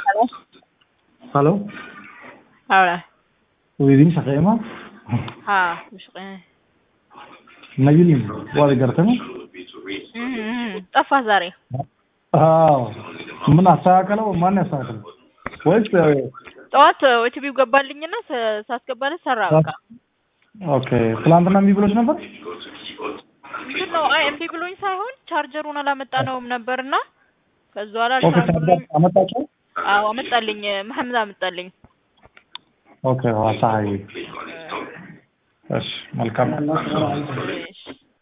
Halo. Halo, Hawla. wuu idiin shaqeeyey ma? Haa, wuu shaqeynaya. Nagilin, waad i gartay ma? Mhm. ጠፋህ ዛሬ? አዎ ምን አስተካከለ ማን ያስተካከለ ወይስ ጠዋት ኦቲፒው ገባልኝና ሳ- ሳስገባለት ሰራ በቃ። ኦኬ ትላንትና እምቢ ብሎች ነበር ምንድን ነው አይ እምቢ ብሎኝ ሳይሆን ቻርጀሩን አላመጣነውም ነበርና ከዛ በኋላ ኦኬ አልቻልኩም ብሎኝ አመጣቸው አዎ አመጣልኝ መሐመድ አመጣልኝ ኦኬ ዋሳሀይ እሺ መልካም እሺ